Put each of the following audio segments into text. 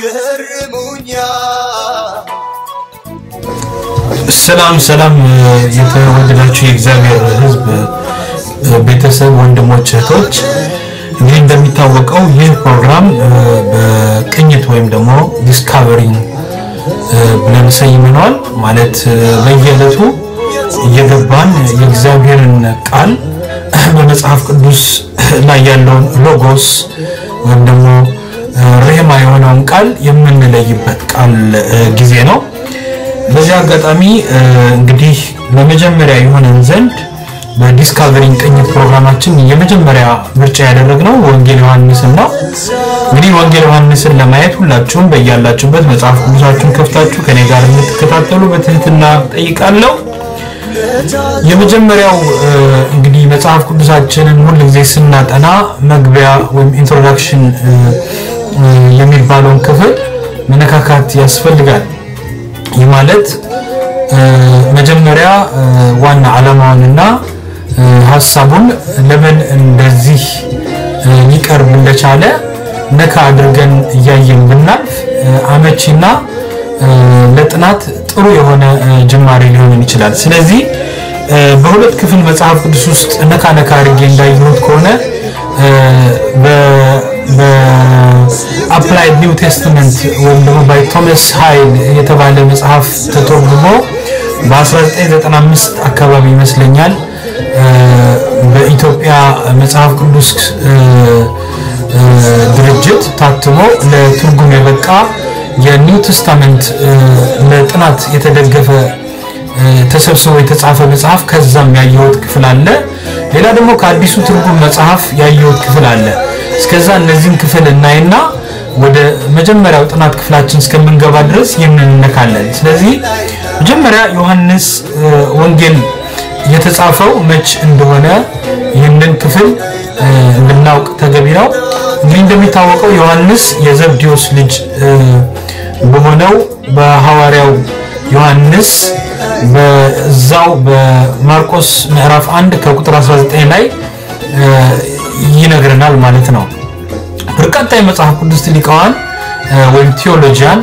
ሰላም ሰላም የተወደዳችሁ የእግዚአብሔር ሕዝብ ቤተሰብ ወንድሞች እህቶች፣ እንግዲህ እንደሚታወቀው ይህ ፕሮግራም በቅኝት ወይም ደግሞ ዲስካቨሪንግ ብለን ሰይመነዋል። ማለት በየዕለቱ እየገባን የእግዚአብሔርን ቃል በመጽሐፍ ቅዱስ ላይ ያለውን ሎጎስ ወይም ደግሞ ሬማ የሆነውን ቃል የምንለይበት ቃል ጊዜ ነው። በዚህ አጋጣሚ እንግዲህ ለመጀመሪያ የሆነን ዘንድ በዲስካቨሪንግ ቅኝት ፕሮግራማችን የመጀመሪያ ምርጫ ያደረግነው ወንጌል ዮሐንስን ነው። እንግዲህ ወንጌል ዮሐንስን ለማየት ሁላችሁም በያላችሁበት መጽሐፍ ቅዱሳችሁን ከፍታችሁ ከኔ ጋር እንድትከታተሉ በትህትና ጠይቃለሁ። የመጀመሪያው እንግዲህ መጽሐፍ ቅዱሳችንን ሁል ጊዜ ስናጠና መግቢያ ወይም ኢንትሮዳክሽን የሚባለውን ክፍል መነካካት ያስፈልጋል። ይህ ማለት መጀመሪያ ዋና ዓላማውንና ሀሳቡን ለምን እንደዚህ ሊቀርብ እንደቻለ ነካ አድርገን እያየን ብናልፍ አመቺና ለጥናት ጥሩ የሆነ ጅማሬ ሊሆን ይችላል። ስለዚህ በሁለት ክፍል መጽሐፍ ቅዱስ ውስጥ ነካ ነካ አድርጌ እንዳየሁት ከሆነ በአፕላይድ ኒው ቴስትመንት ወይም ደግሞ ባይ ቶማስ ሃይል የተባለ መጽሐፍ ተተርጉሞ በ1995 አካባቢ ይመስለኛል በኢትዮጵያ መጽሐፍ ቅዱስ ድርጅት ታትሞ ለትርጉም የበቃ የኒው ቴስታመንት ለጥናት የተደገፈ ተሰብስቦ የተጻፈ መጽሐፍ ከዛም ያየሁት ክፍል አለ። ሌላ ደግሞ ከአዲሱ ትርጉም መጽሐፍ ያየሁት ክፍል አለ። እስከዛ እነዚህን ክፍል እናይና ወደ መጀመሪያው ጥናት ክፍላችን እስከምንገባ ድረስ ይህንን እነካለን። ስለዚህ መጀመሪያ ዮሐንስ ወንጌል የተጻፈው መች እንደሆነ ይህንን ክፍል እንድናውቅ ተገቢ ነው። እንግዲህ እንደሚታወቀው ዮሐንስ የዘብዴዎስ ልጅ በሆነው በሐዋርያው ዮሐንስ በዛው በማርቆስ ምዕራፍ 1 ከቁጥር 19 ላይ ይነግረናል ማለት ነው። በርካታ የመጽሐፍ ቅዱስ ሊቃዋን ወይም ቴዎሎጂያን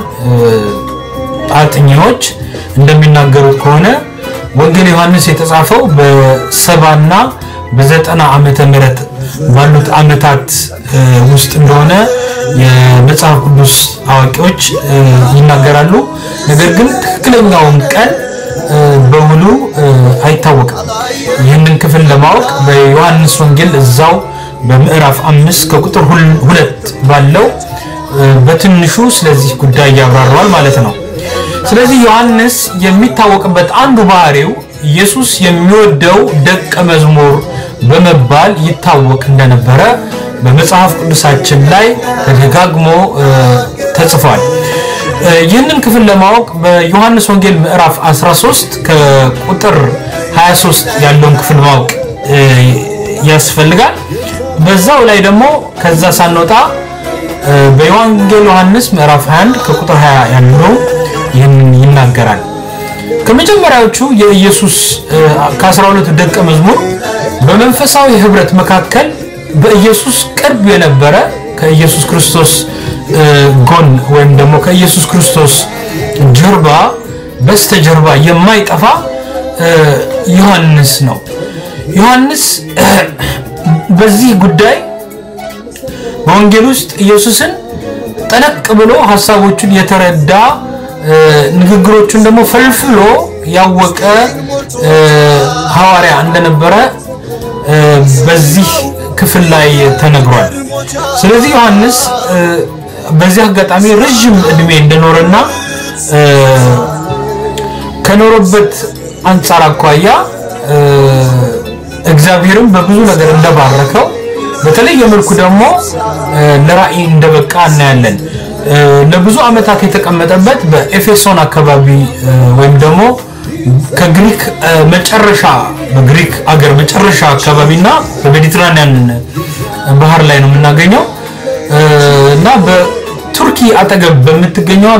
አጥኚዎች እንደሚናገሩት ከሆነ ወንጌል ዮሐንስ የተጻፈው በሰባና በዘጠና ዓመተ ምህረት ባሉት ዓመታት ውስጥ እንደሆነ የመጽሐፍ ቅዱስ አዋቂዎች ይናገራሉ። ነገር ግን ትክክለኛውን ቀን በሙሉ አይታወቅም። ይህንን ክፍል ለማወቅ በዮሐንስ ወንጌል እዛው በምዕራፍ አምስት ከቁጥር ሁለት ባለው በትንሹ ስለዚህ ጉዳይ ያብራራዋል ማለት ነው። ስለዚህ ዮሐንስ የሚታወቅበት አንዱ ባህሪው ኢየሱስ የሚወደው ደቀ መዝሙር በመባል ይታወቅ እንደነበረ በመጽሐፍ ቅዱሳችን ላይ ተደጋግሞ ተጽፏል። ይህንን ክፍል ለማወቅ በዮሐንስ ወንጌል ምዕራፍ 13 ከቁጥር 23 ያለውን ክፍል ማወቅ ያስፈልጋል። በዛው ላይ ደግሞ ከዛ ሳንወጣ በወንጌል ዮሐንስ ምዕራፍ 21 ከቁጥር 20 ያለው ይህንን ይናገራል። ከመጀመሪያዎቹ የኢየሱስ ከ12 ደቀ መዝሙር በመንፈሳዊ ህብረት መካከል በኢየሱስ ቅርብ የነበረ ከኢየሱስ ክርስቶስ ጎን ወይም ደግሞ ከኢየሱስ ክርስቶስ ጀርባ በስተጀርባ የማይጠፋ ዮሐንስ ነው። ዮሐንስ በዚህ ጉዳይ በወንጌል ውስጥ ኢየሱስን ጠለቅ ብሎ ሀሳቦቹን የተረዳ ንግግሮቹን ደግሞ ፈልፍሎ ያወቀ ሐዋርያ እንደነበረ በዚህ ክፍል ላይ ተነግሯል። ስለዚህ ዮሐንስ በዚህ አጋጣሚ ረዥም እድሜ እንደኖረና ከኖረበት አንጻር አኳያ እግዚአብሔርም በብዙ ነገር እንደባረከው በተለየ መልኩ ደግሞ ለራእይ እንደበቃ እናያለን። ለብዙ ዓመታት የተቀመጠበት በኤፌሶን አካባቢ ወይም ደግሞ ከግሪክ መጨረሻ በግሪክ አገር መጨረሻ አካባቢና በሜዲትራኒያን ባህር ላይ ነው የምናገኘው እና በቱርኪ አጠገብ በምትገኘው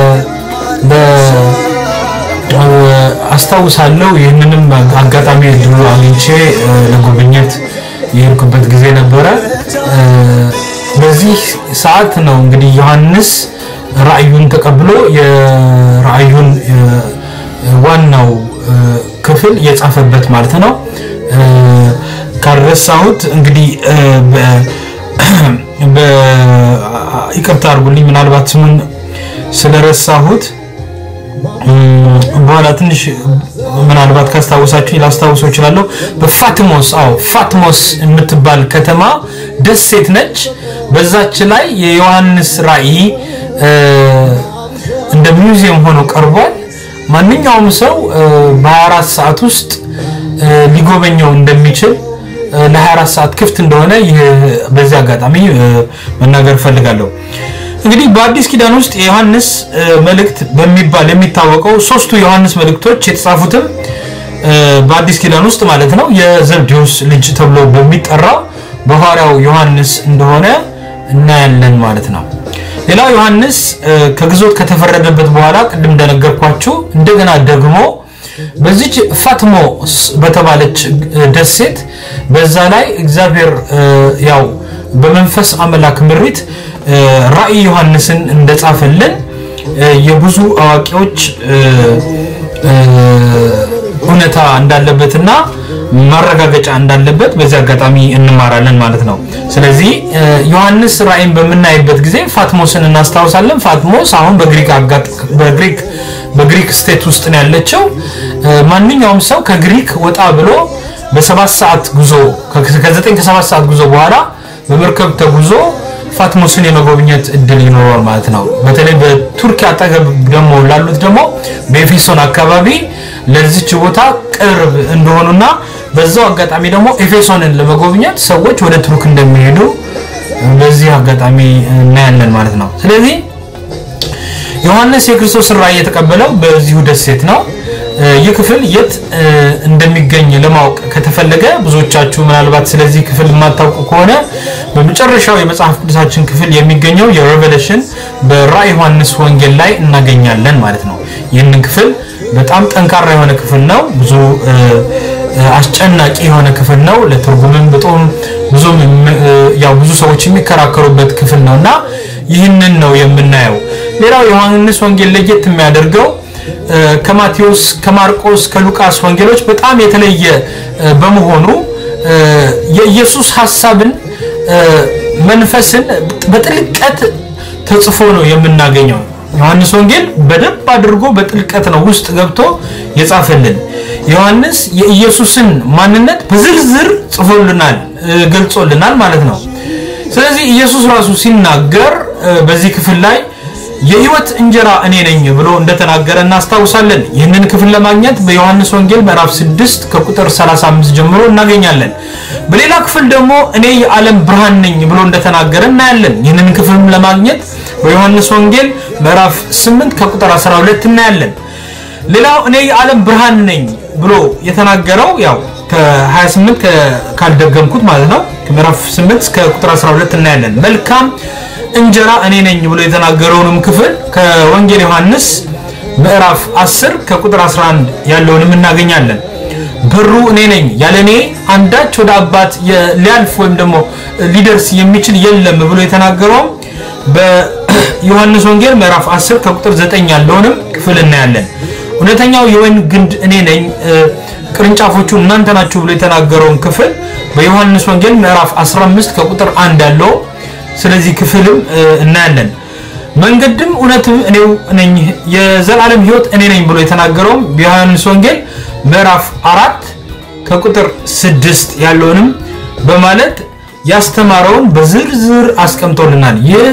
አስታውሳለሁ። ይህንንም አጋጣሚ እድሉ አግኝቼ ለጉብኝት የሄድኩበት ጊዜ ነበረ። በዚህ ሰዓት ነው እንግዲህ ዮሐንስ ራእዩን ተቀብሎ የራእዩን ዋናው ክፍል የጻፈበት ማለት ነው። ካልረሳሁት እንግዲህ ይቅርታ አድርጉልኝ፣ ምናልባት ስሙን ስለረሳሁት በኋላ ትንሽ ምናልባት ካስታወሳችሁ ላስታውሰው እችላለሁ። በፋትሞስ አዎ ፋትሞስ የምትባል ከተማ ደሴት ነች። በዛች ላይ የዮሐንስ ራእይ እንደ ሚውዚየም ሆኖ ቀርቧል። ማንኛውም ሰው በ24 ሰዓት ውስጥ ሊጎበኘው እንደሚችል ለ24 ሰዓት ክፍት እንደሆነ ይህ በዚህ አጋጣሚ መናገር እፈልጋለሁ። እንግዲህ በአዲስ ኪዳን ውስጥ የዮሐንስ መልእክት በሚባል የሚታወቀው ሶስቱ ዮሐንስ መልእክቶች የተጻፉትም በአዲስ ኪዳን ውስጥ ማለት ነው የዘብዴዎስ ልጅ ተብሎ በሚጠራው በሐዋርያው ዮሐንስ እንደሆነ እናያለን ማለት ነው። ሌላው ዮሐንስ ከግዞት ከተፈረደበት በኋላ ቅድም እንደነገርኳችሁ እንደገና ደግሞ በዚች ፋትሞስ በተባለች ደሴት በዛ ላይ እግዚአብሔር ያው በመንፈስ አምላክ ምሪት ራእይ ዮሐንስን እንደጻፈልን የብዙ አዋቂዎች እውነታ እንዳለበትና ማረጋገጫ እንዳለበት በዚህ አጋጣሚ እንማራለን ማለት ነው። ስለዚህ ዮሐንስ ራእይን በምናይበት ጊዜ ፋትሞስን እናስታውሳለን። ፋትሞስ አሁን በግሪክ በግሪክ በግሪክ ስቴት ውስጥ ነው ያለችው። ማንኛውም ሰው ከግሪክ ወጣ ብሎ በሰባት ሰዓት ጉዞ ከዘጠኝ ከሰባት ሰዓት ጉዞ በኋላ በመርከብ ተጉዞ ፋትሞስን የመጎብኘት እድል ይኖረዋል ማለት ነው። በተለይ በቱርክ አጠገብ ደግሞ ላሉት ደግሞ በኤፌሶን አካባቢ ለዚች ቦታ ቅርብ እንደሆኑና በዛው አጋጣሚ ደግሞ ኤፌሶንን ለመጎብኘት ሰዎች ወደ ቱርክ እንደሚሄዱ በዚህ አጋጣሚ እናያለን ማለት ነው። ስለዚህ ዮሐንስ የክርስቶስን ራእይ የተቀበለው በዚሁ ደሴት ነው። ይህ ክፍል የት እንደሚገኝ ለማወቅ ከተፈለገ ብዙዎቻችሁ ምናልባት ስለዚህ ክፍል የማታውቁ ከሆነ በመጨረሻው የመጽሐፍ ቅዱሳችን ክፍል የሚገኘው የሬቨሌሽን በራእይ ዮሐንስ ወንጌል ላይ እናገኛለን ማለት ነው። ይህንን ክፍል በጣም ጠንካራ የሆነ ክፍል ነው። ብዙ አስጨናቂ የሆነ ክፍል ነው። ለትርጉምም በጣም ብዙም ያው ብዙ ሰዎች የሚከራከሩበት ክፍል ነው እና ይህንን ነው የምናየው። ሌላው የዮሐንስ ወንጌል ለየት የሚያደርገው ከማቴዎስ፣ ከማርቆስ፣ ከሉቃስ ወንጌሎች በጣም የተለየ በመሆኑ የኢየሱስ ሐሳብን መንፈስን በጥልቀት ተጽፎ ነው የምናገኘው። ዮሐንስ ወንጌል በደንብ አድርጎ በጥልቀት ነው ውስጥ ገብቶ የጻፈልን። ዮሐንስ የኢየሱስን ማንነት በዝርዝር ጽፎልናል፣ ገልጾልናል ማለት ነው። ስለዚህ ኢየሱስ ራሱ ሲናገር በዚህ ክፍል ላይ የህይወት እንጀራ እኔ ነኝ ብሎ እንደተናገረ እናስታውሳለን። ይህንን ክፍል ለማግኘት በዮሐንስ ወንጌል ምዕራፍ 6 ከቁጥር 35 ጀምሮ እናገኛለን። በሌላ ክፍል ደግሞ እኔ የዓለም ብርሃን ነኝ ብሎ እንደተናገረ እናያለን። ይህንን ክፍልም ለማግኘት በዮሐንስ ወንጌል ምዕራፍ 8 ከቁጥር 12 እናያለን። ሌላው እኔ የዓለም ብርሃን ነኝ ብሎ የተናገረው ያው ከ28 ካልደገምኩት ማለት ነው ከምዕራፍ 8 እስከ ቁጥር 12 እናያለን። መልካም እንጀራ እኔ ነኝ ብሎ የተናገረውንም ክፍል ከወንጌል ዮሐንስ ምዕራፍ 10 ከቁጥር 11 ያለውንም እናገኛለን። በሩ እኔ ነኝ፣ ያለ እኔ አንዳች ወደ አባት ሊያልፍ ወይም ደግሞ ሊደርስ የሚችል የለም ብሎ የተናገረውም በዮሐንስ ወንጌል ምዕራፍ 10 ከቁጥር 9 ያለውንም ክፍል እናያለን። እውነተኛው የወይን ግንድ እኔ ነኝ፣ ቅርንጫፎቹ እናንተ ናችሁ ብሎ የተናገረውን ክፍል በዮሐንስ ወንጌል ምዕራፍ 15 ከቁጥር 1 ያለው ስለዚህ ክፍልም እናያለን። መንገድም እውነትም እኔው ነኝ የዘላለም ሕይወት እኔ ነኝ ብሎ የተናገረውም በዮሐንስ ወንጌል ምዕራፍ አራት ከቁጥር ስድስት ያለውንም በማለት ያስተማረውን በዝርዝር አስቀምጦልናል። ይህ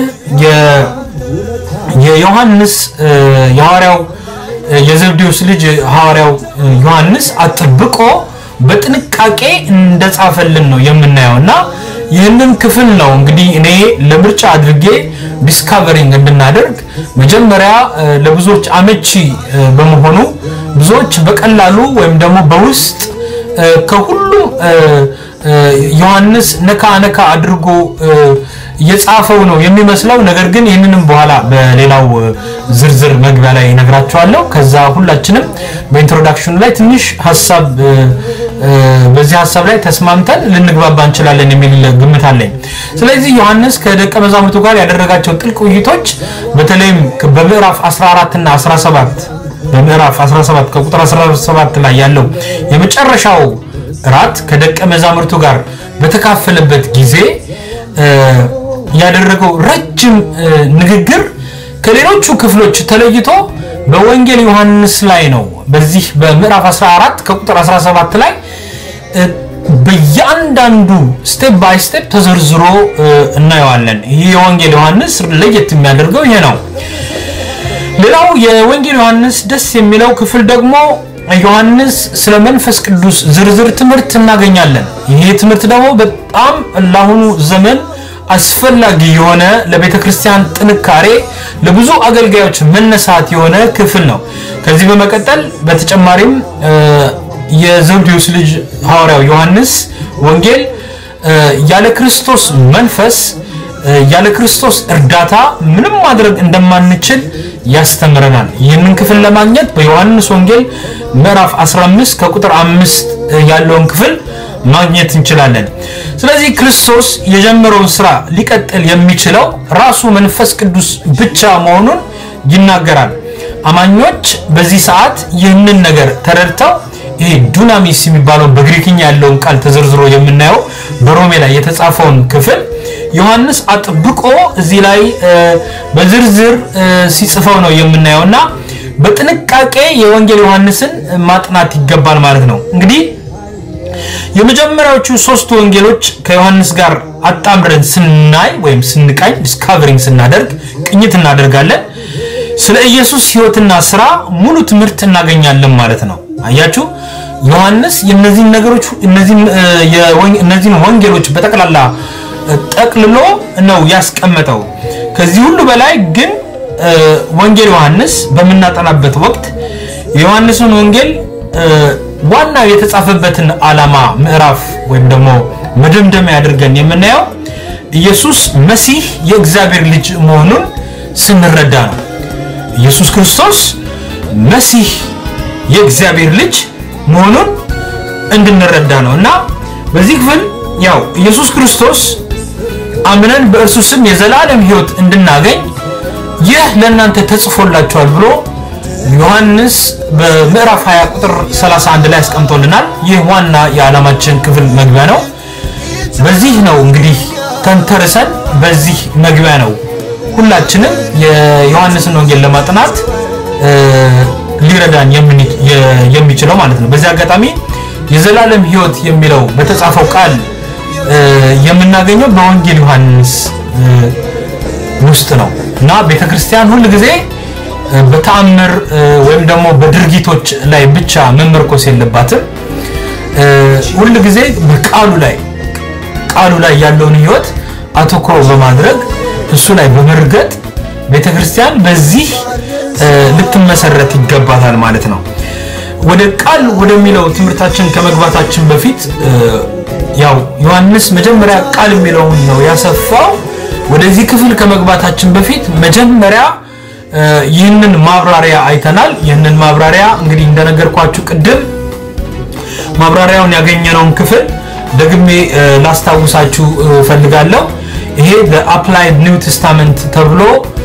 የዮሐንስ የሐዋርያው የዘብዴዎስ ልጅ ሐዋርያው ዮሐንስ አጥብቆ በጥንቃቄ እንደጻፈልን ነው የምናየው እና ይህንን ክፍል ነው እንግዲህ እኔ ለምርጫ አድርጌ ዲስካቨሪንግ እንድናደርግ መጀመሪያ ለብዙዎች አመቺ በመሆኑ ብዙዎች በቀላሉ ወይም ደግሞ በውስጥ ከሁሉም ዮሐንስ ነካ ነካ አድርጎ የጻፈው ነው የሚመስለው። ነገር ግን ይህንንም በኋላ በሌላው ዝርዝር መግቢያ ላይ ነግራቸዋለሁ። ከዛ ሁላችንም በኢንትሮዳክሽኑ ላይ ትንሽ ሀሳብ በዚህ ሀሳብ ላይ ተስማምተን ልንግባባ እንችላለን የሚል ግምት አለኝ። ስለዚህ ዮሐንስ ከደቀ መዛሙርቱ ጋር ያደረጋቸው ጥልቅ ውይይቶች በተለይም በምዕራፍ 14 እና 17 በምዕራፍ 17 ከቁጥር 17 ላይ ያለው የመጨረሻው እራት ከደቀ መዛሙርቱ ጋር በተካፈለበት ጊዜ ያደረገው ረጅም ንግግር ከሌሎቹ ክፍሎች ተለይቶ በወንጌል ዮሐንስ ላይ ነው። በዚህ በምዕራፍ 14 ከቁጥር 17 ላይ በእያንዳንዱ ስቴፕ ባይ ስቴፕ ተዘርዝሮ እናየዋለን። ይህ የወንጌል ዮሐንስ ለየት የሚያደርገው ይሄ ነው። ሌላው የወንጌል ዮሐንስ ደስ የሚለው ክፍል ደግሞ ዮሐንስ ስለ መንፈስ ቅዱስ ዝርዝር ትምህርት እናገኛለን። ይሄ ትምህርት ደግሞ በጣም ለአሁኑ ዘመን አስፈላጊ የሆነ ለቤተ ክርስቲያን ጥንካሬ፣ ለብዙ አገልጋዮች መነሳት የሆነ ክፍል ነው። ከዚህ በመቀጠል በተጨማሪም የዘብዴዎስ ልጅ ሐዋርያው ዮሐንስ ወንጌል ያለ ክርስቶስ መንፈስ ያለ ክርስቶስ እርዳታ ምንም ማድረግ እንደማንችል ያስተምረናል። ይህንን ክፍል ለማግኘት በዮሐንስ ወንጌል ምዕራፍ 15 ከቁጥር 5 ያለውን ክፍል ማግኘት እንችላለን። ስለዚህ ክርስቶስ የጀመረውን ስራ ሊቀጥል የሚችለው ራሱ መንፈስ ቅዱስ ብቻ መሆኑን ይናገራል። አማኞች በዚህ ሰዓት ይህንን ነገር ተረድተው ይሄ ዱናሚስ የሚባለው በግሪክኛ ያለውን ቃል ተዘርዝሮ የምናየው በሮሜ ላይ የተጻፈውን ክፍል ዮሐንስ አጥብቆ እዚህ ላይ በዝርዝር ሲጽፈው ነው የምናየው እና በጥንቃቄ የወንጌል ዮሐንስን ማጥናት ይገባል ማለት ነው። እንግዲህ የመጀመሪያዎቹ ሶስቱ ወንጌሎች ከዮሐንስ ጋር አጣምረን ስናይ ወይም ስንቃኝ ዲስካቨሪንግ ስናደርግ ቅኝት እናደርጋለን። ስለ ኢየሱስ ሕይወትና ስራ ሙሉ ትምህርት እናገኛለን ማለት ነው። አያችሁ ዮሐንስ የነዚህን ነገሮች እነዚህን ወንጌሎች በጠቅላላ ጠቅልሎ ነው ያስቀመጠው። ከዚህ ሁሉ በላይ ግን ወንጌል ዮሐንስ በምናጠናበት ወቅት የዮሐንስን ወንጌል ዋናው የተጻፈበትን ዓላማ ምዕራፍ ወይም ደግሞ መደምደሚያ አድርገን የምናየው ኢየሱስ መሲህ የእግዚአብሔር ልጅ መሆኑን ስንረዳ ነው። ኢየሱስ ክርስቶስ መሲህ የእግዚአብሔር ልጅ መሆኑን እንድንረዳ ነው እና በዚህ ክፍል ያው ኢየሱስ ክርስቶስ አምነን በእርሱ ስም የዘላለም ሕይወት እንድናገኝ ይህ ለእናንተ ተጽፎላችኋል ብሎ ዮሐንስ በምዕራፍ 20 ቁጥር 31 ላይ አስቀምጦልናል። ይህ ዋና የዓላማችን ክፍል መግቢያ ነው። በዚህ ነው እንግዲህ ተንተርሰን በዚህ መግቢያ ነው ሁላችንም የዮሐንስን ወንጌል ለማጥናት ሊረዳን የሚችለው ማለት ነው። በዚህ አጋጣሚ የዘላለም ሕይወት የሚለው በተጻፈው ቃል የምናገኘው በወንጌል ዮሐንስ ውስጥ ነው እና ቤተክርስቲያን ሁል ጊዜ በተአምር ወይም ደግሞ በድርጊቶች ላይ ብቻ መመርኮስ የለባትም። ሁል ጊዜ በቃሉ ላይ ቃሉ ላይ ያለውን ሕይወት አተኩሮ በማድረግ እሱ ላይ በመርገጥ ቤተክርስቲያን በዚህ ልትመሰረት ይገባታል ማለት ነው። ወደ ቃል ወደሚለው ትምህርታችን ከመግባታችን በፊት ያው ዮሐንስ መጀመሪያ ቃል የሚለውን ነው ያሰፋው። ወደዚህ ክፍል ከመግባታችን በፊት መጀመሪያ ይህንን ማብራሪያ አይተናል። ይህንን ማብራሪያ እንግዲህ እንደነገርኳችሁ ቅድም ማብራሪያውን ያገኘነውን ክፍል ደግሜ ላስታውሳችሁ ፈልጋለሁ። ይሄ በአፕላይድ ኒው ቴስታመንት ተብሎ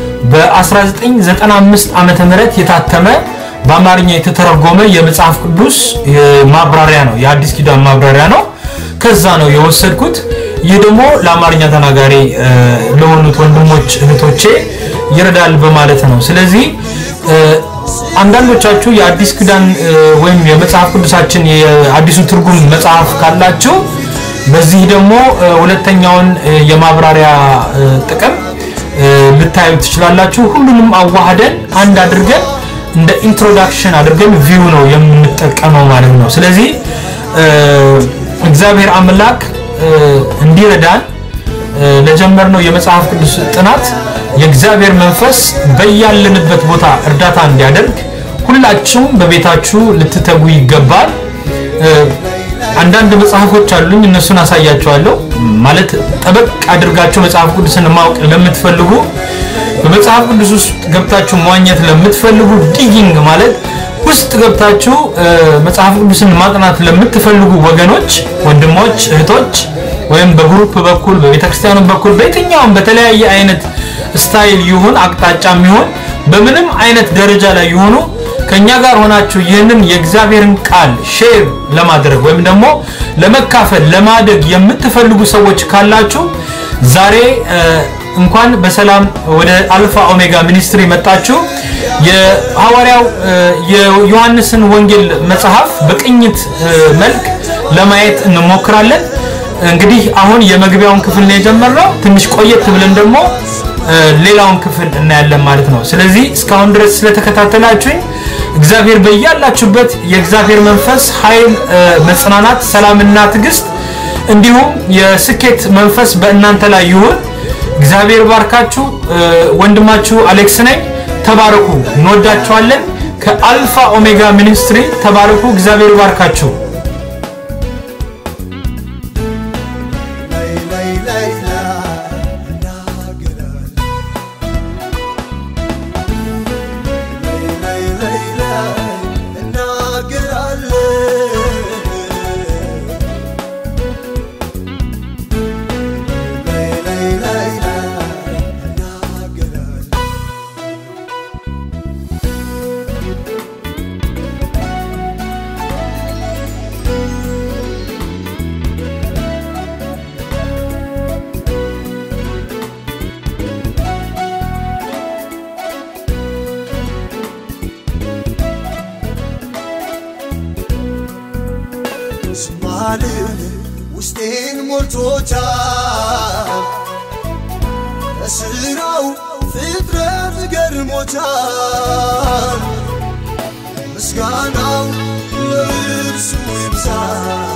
በ1995 ዓመተ ምህረት የታተመ በአማርኛ የተተረጎመ የመጽሐፍ ቅዱስ ማብራሪያ ነው። የአዲስ ኪዳን ማብራሪያ ነው። ከዛ ነው የወሰድኩት። ይህ ደግሞ ለአማርኛ ተናጋሪ ለሆኑት ወንድሞች እህቶቼ ይረዳል በማለት ነው። ስለዚህ አንዳንዶቻችሁ የአዲስ ኪዳን ወይም የመጽሐፍ ቅዱሳችን የአዲሱ ትርጉም መጽሐፍ ካላችሁ በዚህ ደግሞ ሁለተኛውን የማብራሪያ ጥቅም ልታዩ ትችላላችሁ። ሁሉንም አዋህደን አንድ አድርገን እንደ ኢንትሮዳክሽን አድርገን ቪው ነው የምንጠቀመው ማለት ነው። ስለዚህ እግዚአብሔር አምላክ እንዲረዳን ለጀመርነው የመጽሐፍ ቅዱስ ጥናት የእግዚአብሔር መንፈስ በያለንበት ቦታ እርዳታ እንዲያደርግ ሁላችሁም በቤታችሁ ልትተጉ ይገባል። አንዳንድ መጽሐፎች አሉኝ፣ እነሱን አሳያችኋለሁ። ማለት ጠበቅ አድርጋችሁ መጽሐፍ ቅዱስን ማወቅ ለምትፈልጉ በመጽሐፍ ቅዱስ ውስጥ ገብታችሁ መዋኘት ለምትፈልጉ ዲጊንግ ማለት ውስጥ ገብታችሁ መጽሐፍ ቅዱስን ማጥናት ለምትፈልጉ ወገኖች፣ ወንድሞች፣ እህቶች ወይም በግሩፕ በኩል በቤተክርስቲያኑ በኩል በየትኛውም በተለያየ አይነት ስታይል ይሁን አቅጣጫም ይሁን በምንም አይነት ደረጃ ላይ ይሆኑ ከኛ ጋር ሆናችሁ ይህንን የእግዚአብሔርን ቃል ሼር ለማድረግ ወይም ደግሞ ለመካፈል ለማደግ የምትፈልጉ ሰዎች ካላችሁ ዛሬ እንኳን በሰላም ወደ አልፋ ኦሜጋ ሚኒስትሪ መጣችሁ። የሐዋርያው የዮሐንስን ወንጌል መጽሐፍ በቅኝት መልክ ለማየት እንሞክራለን። እንግዲህ አሁን የመግቢያውን ክፍል ነው የጀመርነው። ትንሽ ቆየት ብለን ደግሞ ሌላውን ክፍል እናያለን ማለት ነው። ስለዚህ እስካሁን ድረስ ስለተከታተላችሁኝ እግዚአብሔር በያላችሁበት የእግዚአብሔር መንፈስ ኃይል፣ መጽናናት፣ ሰላምና ትዕግስት እንዲሁም የስኬት መንፈስ በእናንተ ላይ ይሁን። እግዚአብሔር ባርካችሁ። ወንድማችሁ አሌክስ ነኝ። ተባረኩ። እንወዳችኋለን። ከአልፋ ኦሜጋ ሚኒስትሪ ተባረኩ። እግዚአብሔር ባርካችሁ። ስማልን ውስጤን ሞልቶታል እስራው ፍጥረት ገርሞታል ምስጋናው ለእርሱ ይብዛል